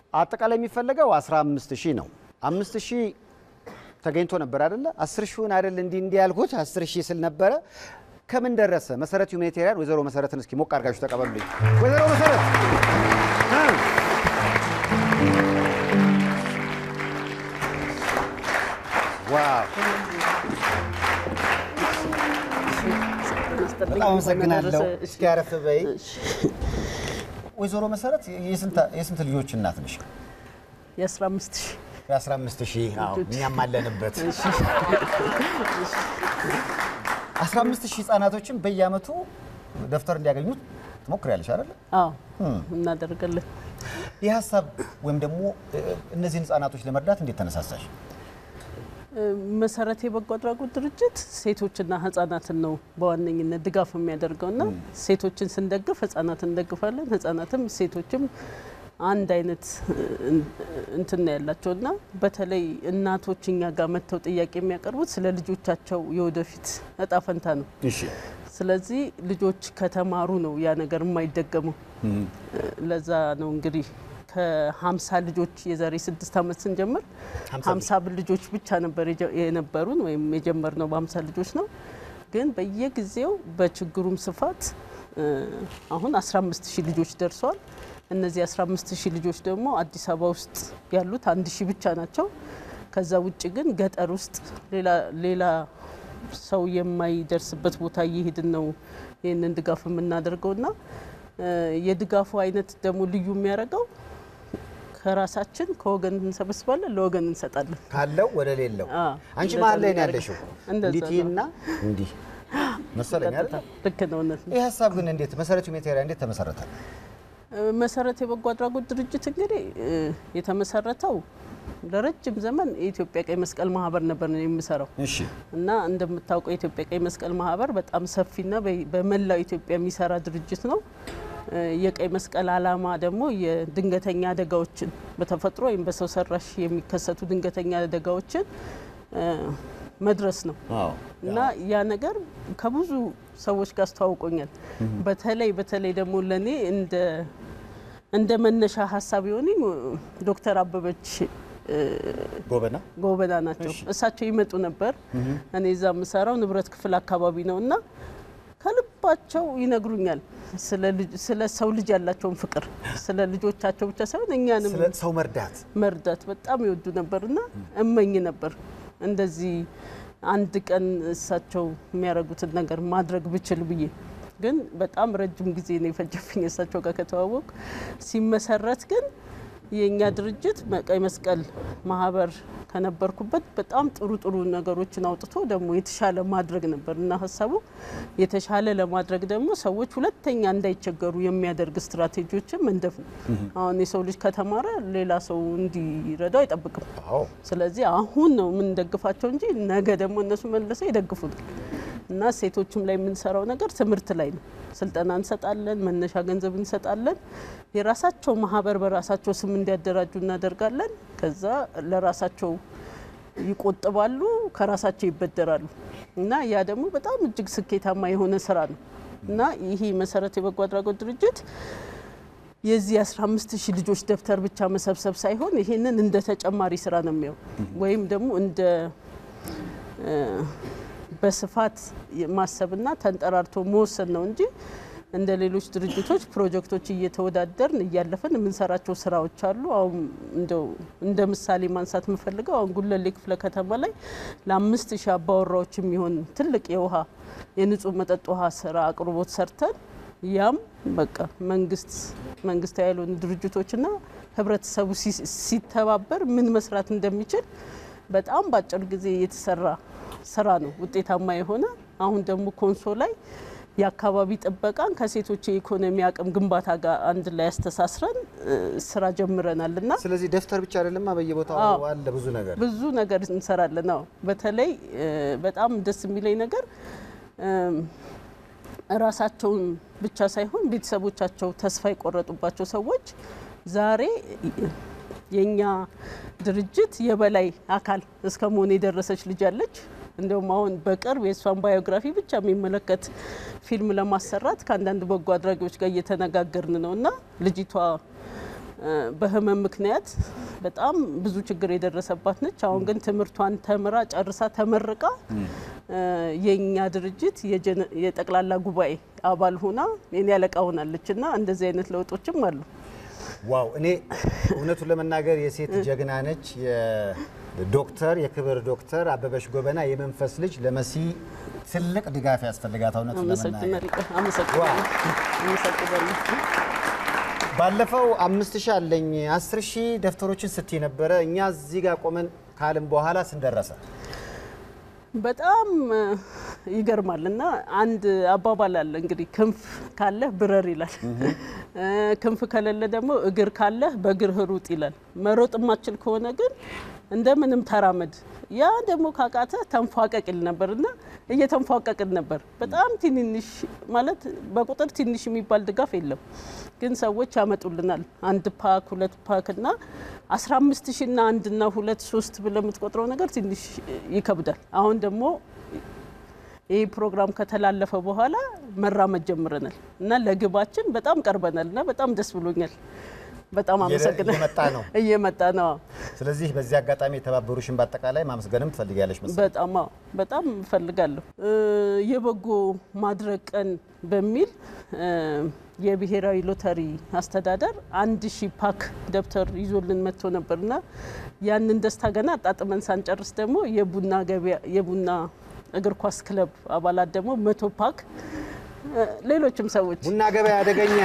አጠቃላይ የሚፈለገው 15 ሺህ ነው። 5 ሺህ ተገኝቶ ነበር አይደለ? 10 ሺውን አይደል እንዲህ እንዲህ ያልኩት 10 ሺህ ስል ነበረ። ከምን ደረሰ? መሰረት ሁማኒቴሪያን ወይዘሮ መሰረትን እስኪ ሞቅ አድርጋችሁ ተቀበሉልኝ። ወይዘሮ መሰረት እ ዋው በጣም አመሰግናለሁ። እስኪ አረፍ በይ። ወይዘሮ መሰረት የስንት- የስንት ልጆች እናት ነሽ? የ15 ሺህ የ15 ሺህ አዎ፣ እኛም አለንበት። 15 ሺህ ህጻናቶችን በየአመቱ ደብተር እንዲያገኙ ትሞክሪያለሽ አይደለ? አዎ እናደርጋለን። ይህ ሀሳብ ወይም ደግሞ እ፣ እነዚህን ህጻናቶች ለመርዳት እንዴት ተነሳሳሽ? መሰረት የበጎ አድራጎት ድርጅት ሴቶችና ህጻናትን ነው በዋነኝነት ድጋፍ የሚያደርገው እና ሴቶችን ስንደግፍ ህጻናትን እንደግፋለን። ህጻናትም ሴቶችም አንድ አይነት እ፣ እንትን ነው ያላቸው እና በተለይ እናቶች እኛ ጋር መጥተው ጥያቄ የሚያቀርቡት ስለ ልጆቻቸው የወደፊት እጣ ፈንታ ነው። እሺ ስለዚህ ልጆች ከተማሩ ነው ያ ነገር የማይደገመው። ለዛ ነው እንግዲህ ከ50 ልጆች የዛሬ ስድስት ዓመት ስንጀምር ሀምሳ 50 ልጆች ብቻ ነበር የጀ- የነበሩን ወይም የጀመርነው በ50 ልጆች ነው። ግን በየጊዜው በችግሩም ስፋት እ፣ አሁን 15 ሺህ ልጆች ደርሰዋል። እነዚህ 15 ሺህ ልጆች ደግሞ አዲስ አበባ ውስጥ ያሉት አንድ ሺህ ብቻ ናቸው። ከዛ ውጭ ግን ገጠር ውስጥ ሌላ ሌላ ሰው የማይደርስበት ቦታ እየሄድን ነው ይህንን ድጋፍ የምናደርገውና እ፣ የድጋፉ አይነት ደግሞ ልዩ የሚያደርገው ከራሳችን ከወገን እንሰበስባለን፣ ለወገን እንሰጣለን። ካለው ወደ ሌለው አ፣ አንቺ እንደዛ መሀል ላይ ነው ነው ያለሽው። እንደዛ እንዲህ ነው። ትይና እንዲህ መሰለኝ አይደል? ልክ ነው፣ እውነት ነው። ይህ ሀሳብ ግን እንዴት መሰረት ሁማኒቴሪያን እንዴት ተመሰረተ? መሰረት የበጎ አድራጎት ድርጅት እንግዲህ እ፣ የተመሰረተው ለረጅም ዘመን የኢትዮጵያ ቀይ መስቀል ማህበር ነበር ነው የምሰራው እሺ እና እንደምታውቀው የኢትዮጵያ ቀይ መስቀል ማህበር በጣም ሰፊና በ- በመላው ኢትዮጵያ የሚሰራ ድርጅት ነው። እ፣ የቀይ መስቀል ዓላማ ደግሞ የድንገተኛ አደጋዎችን በተፈጥሮ ወይም በሰው ሰራሽ የሚከሰቱ ድንገተኛ አደጋዎችን እ፣ መድረስ ነው አዎ እና ያ ነገር ከብዙ ሰዎች ጋር አስተዋውቆኛል። በተለይ በተለይ ደግሞ ለእኔ እንደ እንደ መነሻ ሀሳብ የሆነኝ ዶክተር አበበች እ፣ ጎበና ጎበና ናቸው። እሳቸው ይመጡ ነበር። እኔ እዛ የምሰራው ንብረት ክፍል አካባቢ ነው እና ከልባቸው ይነግሩኛል ስለ ልጅ- ስለ ሰው ልጅ ያላቸውን ፍቅር ስለ ልጆቻቸው ብቻ ሳይሆን እኛንም ስለ ሰው መርዳት መርዳት በጣም ይወዱ ነበርና እመኝ ነበር እንደዚህ አንድ ቀን እሳቸው የሚያደርጉትን ነገር ማድረግ ብችል ብዬ። ግን በጣም ረጅም ጊዜ ነው የፈጀብኝ እሳቸው ጋር ከተዋወቅ። ሲመሰረት ግን የእኛ ድርጅት ቀይ መስቀል ማህበር ከነበርኩበት በጣም ጥሩ ጥሩ ነገሮችን አውጥቶ ደግሞ የተሻለ ማድረግ ነበር እና ሀሳቡ የተሻለ ለማድረግ ደግሞ ሰዎች ሁለተኛ እንዳይቸገሩ የሚያደርግ ስትራቴጂዎችን መንደፍ ነው። አሁን የሰው ልጅ ከተማረ ሌላ ሰው እንዲረዳው አይጠብቅም። አዎ ስለዚህ አሁን ነው የምንደግፋቸው እንጂ ነገ ደግሞ እነሱ መልሰው ይደግፉናል። እና ሴቶችም ላይ የምንሰራው ነገር ትምህርት ላይ ነው። ስልጠና እንሰጣለን፣ መነሻ ገንዘብ እንሰጣለን። የራሳቸው ማህበር በራሳቸው ስም እንዲያደራጁ እናደርጋለን። ከዛ ለራሳቸው ይቆጥባሉ፣ ከራሳቸው ይበደራሉ። እና ያ ደግሞ በጣም እጅግ ስኬታማ የሆነ ስራ ነው እና ይሄ መሰረት የበጎ አድራጎት ድርጅት የዚህ 15 ሺህ ልጆች ደብተር ብቻ መሰብሰብ ሳይሆን ይሄንን እንደ ተጨማሪ ስራ ነው የሚያው ወይም ደግሞ እንደ እ፣ በስፋት ማሰብና ተንጠራርቶ መወሰን ነው እንጂ እንደ ሌሎች ድርጅቶች ፕሮጀክቶች እየተወዳደርን እያለፈን የምንሰራቸው ስራዎች አሉ። አሁን እንደው እንደ ምሳሌ ማንሳት የምፈልገው አሁን ጉለሌ ክፍለ ከተማ ላይ ለአምስት ሺህ አባወራዎች የሚሆን ትልቅ የውሃ የንጹህ መጠጥ ውሃ ስራ አቅርቦት ሰርተን ያም በቃ መንግስት መንግስታዊ ያልሆኑ ድርጅቶችና ህብረተሰቡ ሲ- ሲተባበር ምን መስራት እንደሚችል በጣም በአጭር ጊዜ የተሰራ ስራ ነው፣ ውጤታማ የሆነ አሁን ደግሞ ኮንሶ ላይ የአካባቢ ጥበቃን ከሴቶች የኢኮኖሚ አቅም ግንባታ ጋር አንድ ላይ ያስተሳስረን እ፣ ስራ ጀምረናል እና ስለዚህ ደብተር ብቻ አይደለማ በየቦታው አዎ። አለ ብዙ ነገር ብዙ ነገር እንሰራለን። አዎ በተለይ እ፣ በጣም ደስ የሚለኝ ነገር እም፣ ራሳቸውን ብቻ ሳይሆን ቤተሰቦቻቸው ተስፋ የቆረጡባቸው ሰዎች ዛሬ የኛ ድርጅት የበላይ አካል እስከ መሆን የደረሰች ልጅ አለች። እንዲሁም አሁን በቅርብ የእሷን ባዮግራፊ ብቻ የሚመለከት ፊልም ለማሰራት ከአንዳንድ በጎ አድራጊዎች ጋር እየተነጋገርን ነው እና ልጅቷ በህመም ምክንያት በጣም ብዙ ችግር የደረሰባት ነች። አሁን ግን ትምህርቷን ተምራ ጨርሳ ተመርቃ የኛ ድርጅት የጠቅላላ ጉባኤ አባል ሆና የኔ አለቃ ሆናለች እና እንደዚህ አይነት ለውጦችም አሉ። ዋው! እኔ እውነቱን ለመናገር የሴት ጀግና ነች። የዶክተር የክብር ዶክተር አበበች ጎበና የመንፈስ ልጅ ለመሲ ትልቅ ድጋፍ ያስፈልጋት። እውነቱን ለመናገር አመሰግናለሁ። ባለፈው አምስት ሺህ አለኝ አስር ሺህ ደብተሮችን ስትይ ነበረ። እኛ እዚህ ጋር ቆመን ካልን በኋላ ስንደረሰ በጣም ይገርማል። እና አንድ አባባል አለ እንግዲህ ክንፍ ካለህ ብረር ይላል። ክንፍ ከሌለ ደግሞ እግር ካለህ በእግርህ ሩጥ ይላል። መሮጥ የማችል ከሆነ ግን እንደምንም ተራመድ። ያ ደግሞ ካቃተ ተንፏቀቅ ይል ነበር እና እየተንፏቀቅን ነበር። በጣም ትንንሽ ማለት በቁጥር ትንሽ የሚባል ድጋፍ የለም፣ ግን ሰዎች ያመጡልናል። አንድ ፓክ ሁለት ፓክ እና 15 ሺ እና አንድ እና ሁለት ሶስት ብለህ የምትቆጥረው ነገር ትንሽ ይከብዳል። አሁን ደግሞ ይህ ፕሮግራም ከተላለፈ በኋላ መራመድ ጀምረናል እና ለግባችን በጣም ቀርበናል እና በጣም ደስ ብሎኛል። በጣም አመሰግናለሁ። እየመጣ ነው እየመጣ ነው። ስለዚህ በዚህ አጋጣሚ የተባበሩሽን በአጠቃላይ ማመስገንም ትፈልጊያለሽ መሰለኝ። በጣም አዎ፣ በጣም እፈልጋለሁ። የበጎ ማድረግ ቀን በሚል የብሔራዊ ሎተሪ አስተዳደር አንድ ሺህ ፓክ ደብተር ይዞልን መጥቶ ነበርና ያንን ደስታ ገና አጣጥመን ሳንጨርስ ደግሞ የቡና ገበያ የቡና እግር ኳስ ክለብ አባላት ደግሞ መቶ ፓክ ሌሎችም ሰዎች ቡና ገበያ አደገኛ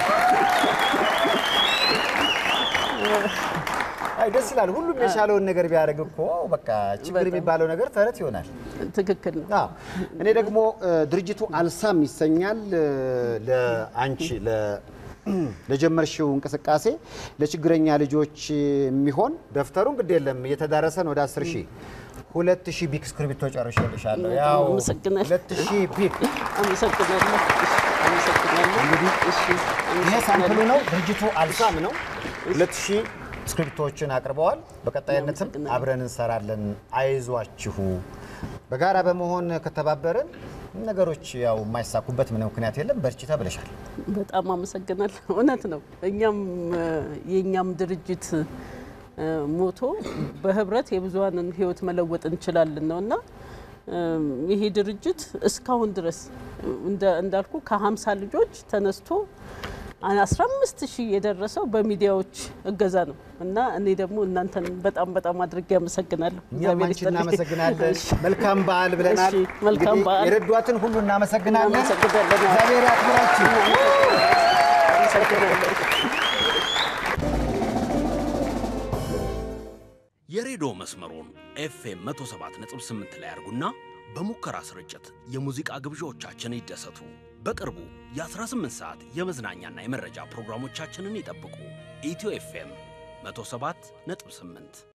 አይ ደስ ይላል። ሁሉም የቻለውን ነገር ቢያደርግ እኮ በቃ ችግር የሚባለው ነገር ተረት ይሆናል። ትክክል ነው። አዎ እኔ ደግሞ ድርጅቱ አልሳም ይሰኛል። ለአንቺ ለጀመርሽው እንቅስቃሴ ለችግረኛ ልጆች የሚሆን ደብተሩን ግድ የለም እየተዳረሰ ነው ወደ 10 ሺህ ሁለት ሺህ ቢክ እስክሪብቶ ጨርሼልሻለሁ። ያው አመሰግናለሁ። ሁለት ሺህ ቢክ አመሰግናለሁ። አመሰግናለሁ። እንግዲህ እሺ፣ ይሄ ሳምፕሉ ነው። ድርጅቱ አልሳም ነው። ሁለት ሺህ ስክሪፕቶችን አቅርበዋል። በቀጣይነትም አብረን እንሰራለን። አይዟችሁ። በጋራ በመሆን ከተባበርን ነገሮች ያው የማይሳኩበት ምንም ምክንያት የለም። በርቺ ተብለሻል። በጣም አመሰግናለሁ። እውነት ነው። እኛም የእኛም ድርጅት ሞቶ በህብረት የብዙሀንን ህይወት መለወጥ እንችላለን ነው እና ይሄ ድርጅት እስካሁን ድረስ እንዳልኩ ከ50 ልጆች ተነስቶ 15 ሺህ የደረሰው በሚዲያዎች እገዛ ነው እና እኔ ደግሞ እናንተን በጣም በጣም አድርጌ አመሰግናለሁ። እኛም አንቺ እናመሰግናለን። መልካም በዓል ብለናል። እሺ፣ መልካም እንግዲህ በዓል። የረዷትን ሁሉ እናመሰግናለን። እናመሰግናለን። እግዚአብሔር ያክብራችሁ። አመሰግናለሁ። የሬዲዮ መስመሩን ኤፍኤም 107.8 ላይ ያርጉና በሙከራ ስርጭት የሙዚቃ ግብዣዎቻችን ይደሰቱ። በቅርቡ የ18 ሰዓት የመዝናኛና የመረጃ ፕሮግራሞቻችንን ይጠብቁ። ኢትዮ ኤፍኤም 107.8